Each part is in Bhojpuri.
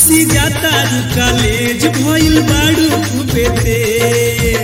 से जाता रू कॉलेज भइल बाड़ू खूबे तेज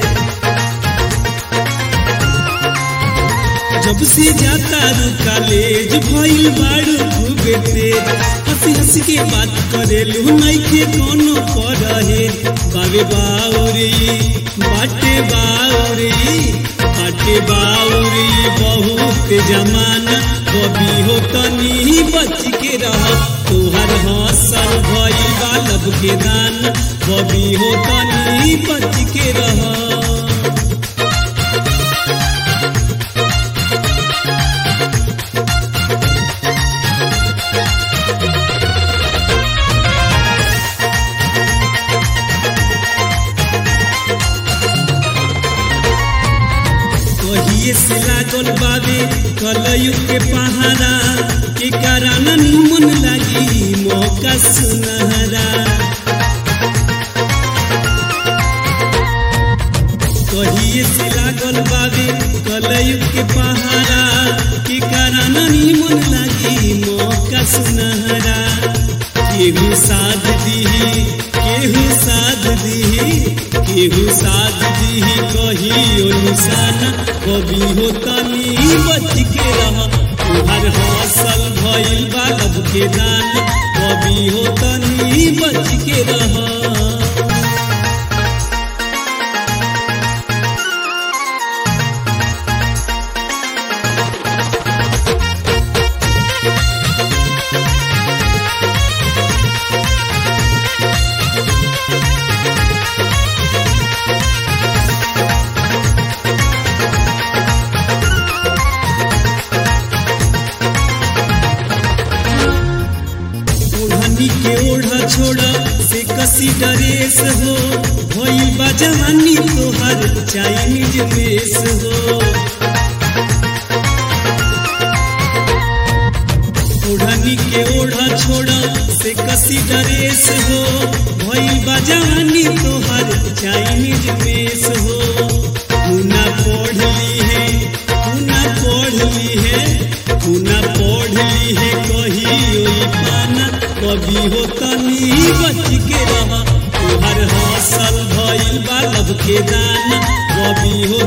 जब से जाता रू कॉलेज भइल बाड़ू खूबे तेज हंसी हंसी के बात करेलू नइखे कोनो परहे बाबे बाउरी बाटे बाउरी बाटे बाउरी बहुत जमाना कभी हो तनी बच के रह तोहर हौसल भइल बालब के दान कभी हो तनी बच के रह कहिए से लागल बाबे कलयुग के पहाड़ा के कारण निमन लगी मौका सुनहरा कहिए से लागल बाबे कलयुग के पहाड़ा के कारण निमन लगी मौका सुनहरा केहू साध दीही केहू साध दीही केहू साध दीही कहियो निशाना कभी हो तनी बच के रह तुहर हौसल भइल बालब के दान कभी हो तनी बच के रह ओढ़नी के ओढ़ा छोड़ा से कसी डरेस हो भइल बा जवानी तोहर चाइनीज मेस हो ओढ़नी के ओढ़ा छोड़ा से कसी डरेस हो भइल बा जवानी तोहर चाइनीज मेस हो मुना पढ़ ली है मुना पढ़ ली है मुना पढ़ ली है कहियो पाना कभी हो तनी बच के रह तुहर हौसल भइल बालब के दाना कभी हो